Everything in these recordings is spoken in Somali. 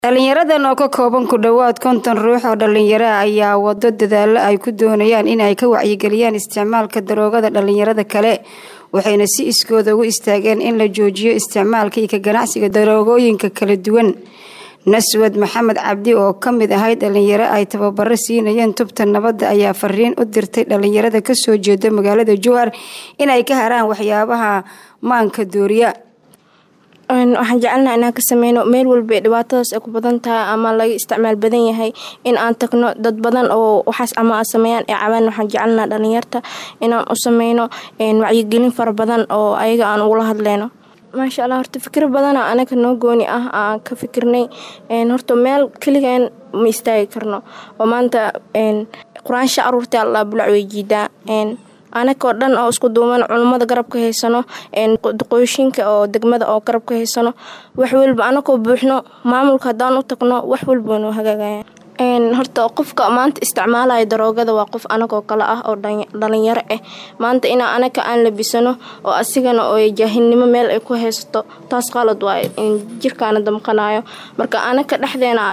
dhalinyaradan oo ka kooban ku dhowaad konton ruux oo dhalinyaro ah ayaa wado dadaalo ay ku doonayaan in ay ka wacyigeliyaan isticmaalka daroogada dhalinyarada kale waxayna si iskooda ugu istaageen in la joojiyo isticmaalka iyo ka ganacsiga daroogooyinka kala duwan naswad maxamed cabdi oo ka mid ahayd dhalinyaro ay tababaro siinayeen tubta nabadda ayaa fariin u dirtay dhalinyarada kasoo jeeda magaalada jowhar inay ka haraan waxyaabaha maanka dooriya waxaan jecelnaha inaan ka sameyno meel walba dhibaatadaas ay ku badan tahay ama laga isticmaal badan yahay in aan tagno dad badan oo waxaas ama a sameeyaan ee cabaan waxaan jecelnaha dhalinyarta inaan u sameyno wacyigelin fara badan oo ayaga aan ugula hadleyno maasha allah horta fikro badana anaga noo gooni ah aan ka fikirnay horta meel keligaan ma istaagi karno oo maanta qur-aansha aruurta alla bulac way jiidaa anagoo dhan oo isku duuman culummada garab ka haysano qoyshinka oo degmada oo garab ka haysano wax walba anagoo buuxno maamulka haddaan u tagno wax walba noo hagaagaya horta qofka maanta isticmaalaya daroogada waa qof anagoo kale ah oo dhalinyaro ah maanta inaa anaga aan labisano oo asigana oo jaahilnimo meel ay ku haysato taas qalad waa jirkaana damqanayo marka anaga dhexdeena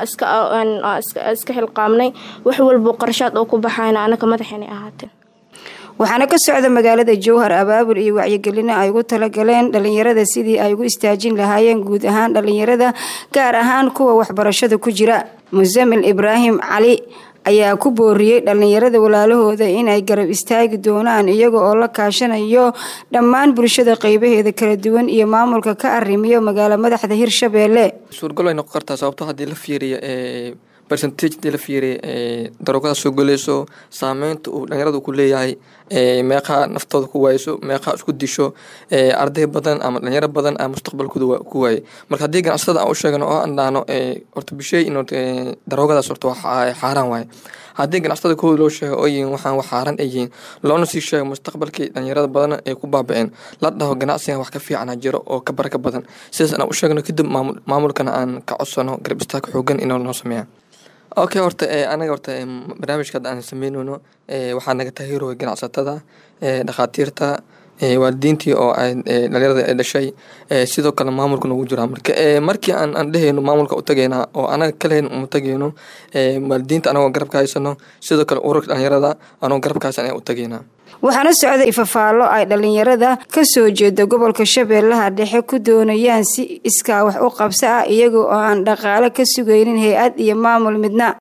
iska xilqaamnay wax walbo qarashaad oo ku baxayna anaga madaxeenay ahaatee waxaana ka socda magaalada jowhar abaabul iyo wacyigelino ay ugu talagaleen dhalinyarada sidii ay ugu istaajin lahaayeen guud ahaan dhalinyarada gaar ahaan kuwa waxbarashada ku jira musamil ibraahim cali ayaa ku booriyey dhalinyarada walaalahooda inay garab istaagi doonaan iyaga oo la kaashanayo dhammaan bulshada qeybaheeda kala duwan iyo maamulka ka arrimiyo magaalo madaxda hirshabeelle suurgal way noqon kartaa sababto haddii la fiiriyo bercentage hadii la fiiriya daroogada soo goleyso saameynta uu dhalinyaradu ku leeyahay meeqaa naftooda ku waayso meeqaa isku disho arday badan ama dhalinyaro badan a mustaqbalkooda ku waayay marka haddii ganacsatada aan u sheegno oo aan dhahno horta bisheey in daroogadaas horta xaaraan waaye haddii ganacsatada kooda loo sheego oo yihiin waxaan wax xaaran ay yihiin loona sii sheego mustaqbalkii dhalinyarada badan ay ku baabaceen la dhaho ganacsigan wax ka fiicana jiro oo ka baraka badan sidaas aan u sheegno kadib maamulkana aan ka codsano garab istaag xoogan inoo noo sameeyaan okay horta anaga horta barnaamijka hadda aan sameyneyno waxaa naga taageerooya ganacsatada dhakhaatiirta waalidiintii oo dhalinyarada ay dhashay sidoo kale maamulka noogu jiraa marka markii aan aan dheheyno maamulka u tagaynaa oo anaga kaleyn uma tagayno waalidiinta anagoo garabka haysano sidoo kale ururka dhalinyarada anagoo garabka haysan ayaan u tagaynaa waxaana socda ifafaalo ay dhalinyarada kasoo jeeda gobolka shabeellaha dhexe ku doonayaan si iskaa wax u qabso ah iyaga oo aan dhaqaale ka sugaynin hay-ad iyo maamul midna